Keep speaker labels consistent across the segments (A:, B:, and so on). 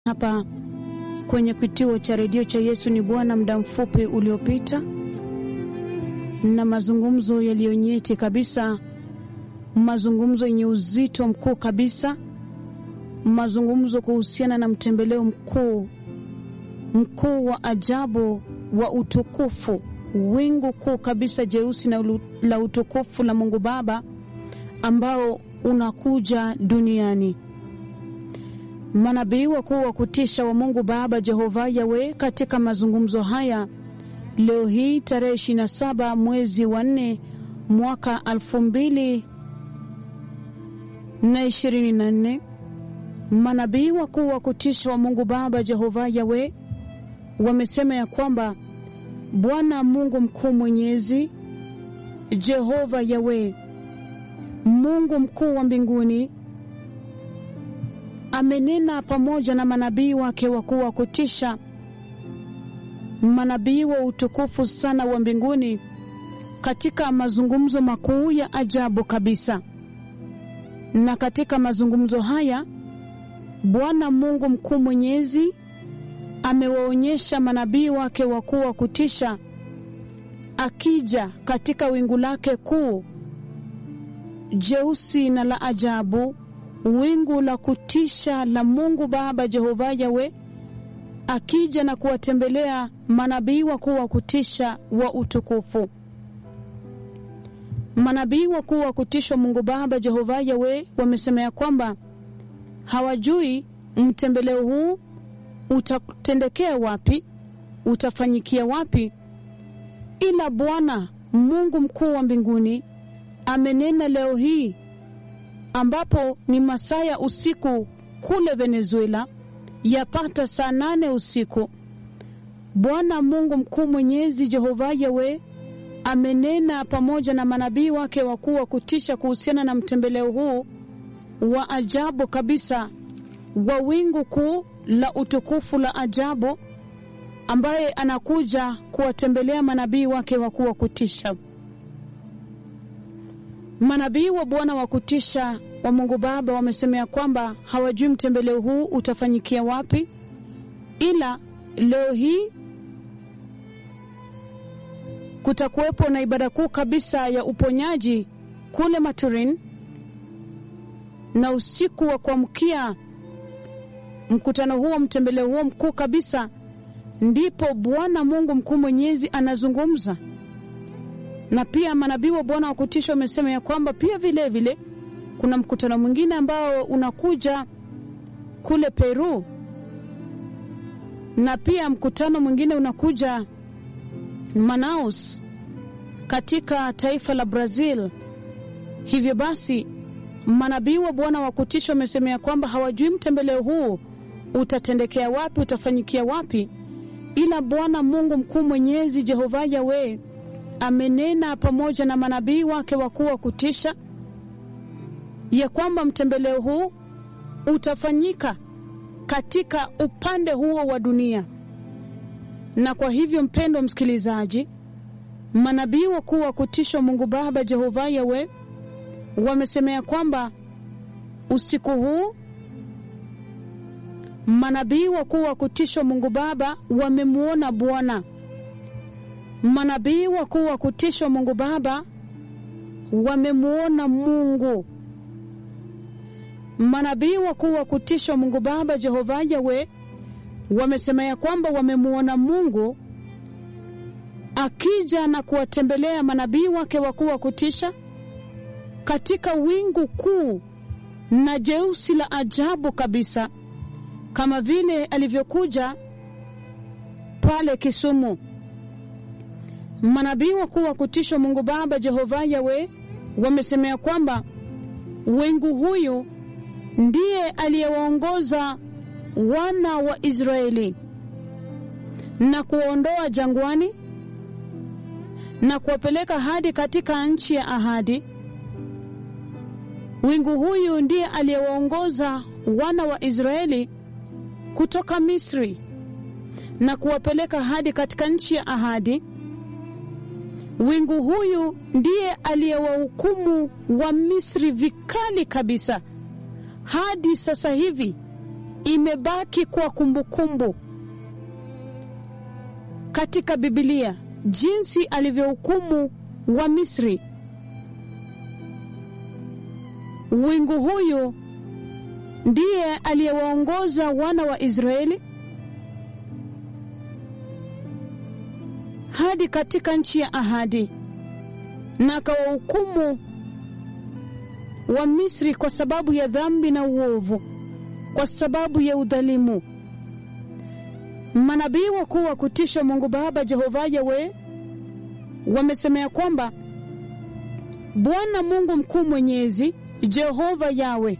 A: hapa kwenye kituo cha redio cha Yesu ni Bwana muda mfupi uliopita, na mazungumzo yaliyonyeti kabisa, mazungumzo yenye uzito mkuu kabisa, mazungumzo kuhusiana na mtembeleo mkuu mkuu wa ajabu wa utukufu, wingu kuu kabisa jeusi na la utukufu la Mungu Baba ambao unakuja duniani. Manabii wakuu wa kutisha wa Mungu Baba Jehova Yawe katika mazungumzo haya leo hii tarehe 27 mwezi wa nne mwaka elfu mbili na ishirini na nne manabii wakuu wa kutisha wa Mungu Baba Jehova Yawe wamesema ya kwamba Bwana Mungu mkuu mwenyezi Jehova Yawe Mungu mkuu wa mbinguni amenena pamoja na manabii wake wakuu wa kutisha, manabii wa utukufu sana wa mbinguni, katika mazungumzo makuu ya ajabu kabisa. Na katika mazungumzo haya Bwana Mungu mkuu mwenyezi amewaonyesha manabii wake wakuu wa kutisha akija katika wingu lake kuu jeusi na la ajabu, wingu la kutisha la Mungu Baba Jehova Yawe, akija na kuwatembelea manabii wakuu wa kutisha wa utukufu. Manabii wakuu wa kutisha Mungu Baba Jehova Yawe wamesema ya kwamba hawajui mtembeleo huu utatendekea wapi, utafanyikia wapi, ila Bwana Mungu mkuu wa mbinguni amenena leo hii ambapo ni masaa ya usiku kule Venezuela, yapata saa nane usiku. Bwana Mungu mkuu mwenyezi Jehova Yawe amenena pamoja na manabii wake wakuu wa kutisha kuhusiana na mtembeleo huu wa ajabu kabisa wa wingu kuu la utukufu la ajabu ambaye anakuja kuwatembelea manabii wake wakuu wa kutisha. Manabii wa Bwana wa kutisha wa Mungu Baba wamesema ya kwamba hawajui mtembeleo huu utafanyikia wapi, ila leo hii kutakuwepo na ibada kuu kabisa ya uponyaji kule Maturin, na usiku wa kuamkia mkutano huo, mtembeleo huo mkuu kabisa, ndipo Bwana Mungu mkuu mwenyezi anazungumza na pia manabii wa Bwana wa kutisha wamesema ya kwamba pia vile vile kuna mkutano mwingine ambao unakuja kule Peru, na pia mkutano mwingine unakuja Manaus katika taifa la Brazil. Hivyo basi manabii wa Bwana wa kutisha wamesema ya kwamba hawajui mtembeleo huu utatendekea wapi, utafanyikia wapi, ila Bwana Mungu mkuu mwenyezi Jehova Yawe amenena pamoja na manabii wake wakuu wa kutisha ya kwamba mtembeleo huu utafanyika katika upande huo wa dunia. Na kwa hivyo, mpendwa msikilizaji, manabii wakuu wa kutisha Mungu Baba Jehova Yawe wamesemea kwamba usiku huu manabii wakuu wa kutisha Mungu Baba wamemwona Bwana manabii wakuu wa kutishwa Mungu Baba wamemwona Mungu. Manabii wakuu wa kutishwa Mungu Baba Jehova Yawe wamesema ya kwamba wamemwona Mungu akija na kuwatembelea manabii wake wakuu wa kutisha katika wingu kuu na jeusi la ajabu kabisa, kama vile alivyokuja pale Kisumu. Manabii wakuu wa kutishwa Mungu Baba Jehova Yawe wamesemea kwamba wingu huyu ndiye aliyewaongoza wana wa Israeli na kuwaondoa jangwani na kuwapeleka hadi katika nchi ya ahadi. Wingu huyu ndiye aliyewaongoza wana wa Israeli kutoka Misri na kuwapeleka hadi katika nchi ya ahadi. Wingu huyu ndiye aliyewahukumu wa Misri vikali kabisa hadi sasa hivi imebaki kuwa kumbukumbu katika Biblia, jinsi alivyohukumu wa Misri. Wingu huyu ndiye aliyewaongoza wana wa Israeli hadi katika nchi ya ahadi na akawahukumu wa Misri kwa sababu ya dhambi na uovu, kwa sababu ya udhalimu. Manabii wakuu wa kutisha Mungu Baba Jehova Yawe wamesemea kwamba Bwana Mungu mkuu mwenyezi Jehova Yawe,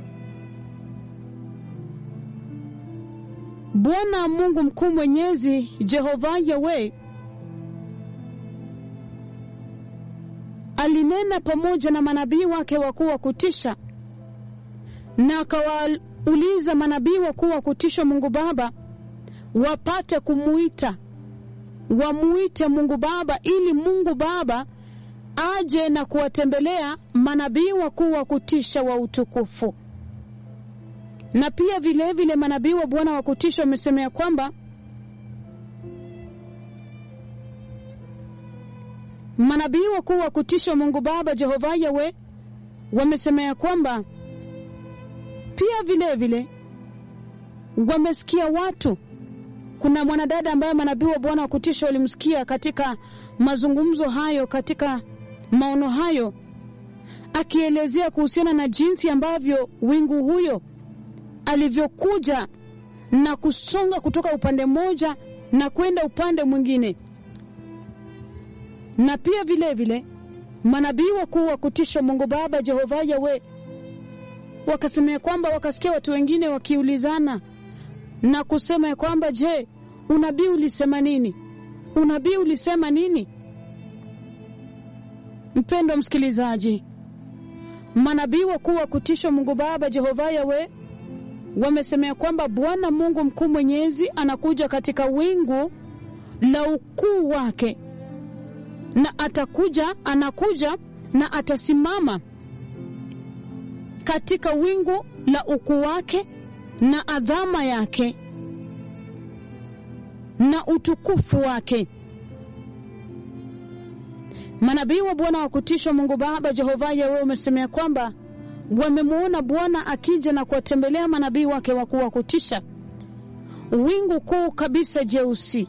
A: Bwana Mungu mkuu mwenyezi Jehova Yawe alinena pamoja na manabii wake wakuu wa kutisha na akawauliza manabii wakuu wa kutisha Mungu Baba wapate kumuita, wamuite Mungu Baba ili Mungu Baba aje na kuwatembelea manabii wakuu wa kutisha wa utukufu. Na pia vilevile vile manabii wa Bwana wa kutisha wamesemea kwamba manabii wakuu wa kutisha Mungu Baba Jehova Yawe wamesemea kwamba pia vile vile wamesikia watu. Kuna mwanadada ambaye manabii wa Bwana wa kutisha walimsikia katika mazungumzo hayo, katika maono hayo, akielezea kuhusiana na jinsi ambavyo wingu huyo alivyokuja na kusonga kutoka upande mmoja na kwenda upande mwingine na pia vile vile manabii wakuu wa kutisha Mungu Baba Jehova Yawe wakasemea kwamba wakasikia watu wengine wakiulizana na kusema ya kwamba je, unabii ulisema nini? Unabii ulisema nini? Mpendwa msikilizaji, manabii wakuu wa kutisha Mungu Baba Jehova Yawe wamesemea kwamba Bwana Mungu mkuu mwenyezi anakuja katika wingu la ukuu wake na atakuja, anakuja na atasimama katika wingu la ukuu wake na adhama yake na utukufu wake. Manabii wa Bwana wa kutisha Mungu Baba Jehova Yawe wamesemea kwamba wamemwona Bwana akija na kuwatembelea manabii wake wakuu wa kutisha, wingu kuu kabisa jeusi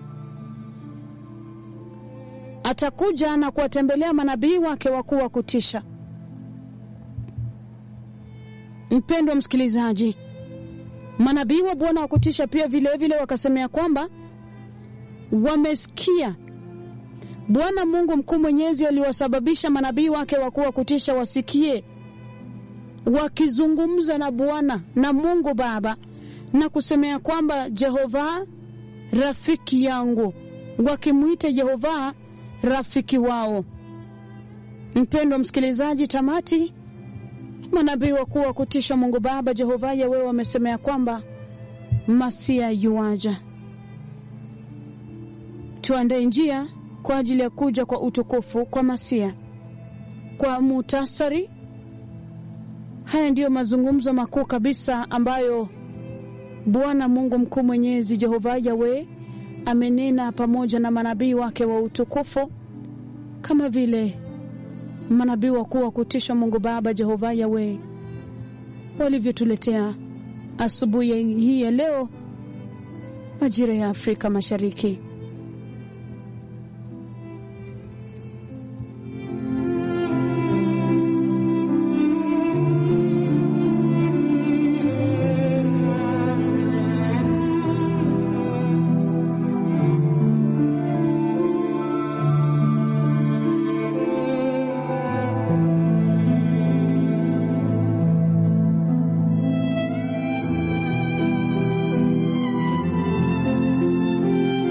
A: atakuja na kuwatembelea manabii wake wakuu wa kutisha. Mpendwa msikilizaji, manabii wa Bwana wa kutisha pia vilevile vile wakasemea kwamba wamesikia Bwana Mungu mkuu mwenyezi aliwasababisha manabii wake wakuu wa kutisha wasikie wakizungumza na Bwana na Mungu Baba na kusemea kwamba Jehova rafiki yangu, wakimwita Jehova rafiki wao. Mpendwa msikilizaji, tamati manabii wakuu wa kutisha Mungu Baba Jehova Yawe wamesemea kwamba Masia yuaja. Tuandae njia kwa ajili ya kuja kwa utukufu kwa Masia. Kwa muhtasari, haya ndiyo mazungumzo makuu kabisa ambayo Bwana Mungu mkuu mwenyezi Jehova Yawe amenena pamoja na manabii wake wa utukufu, kama vile manabii wakuu wa kutisha Mungu Baba Jehova Yawe walivyotuletea asubuhi hii ya leo majira ya Afrika Mashariki.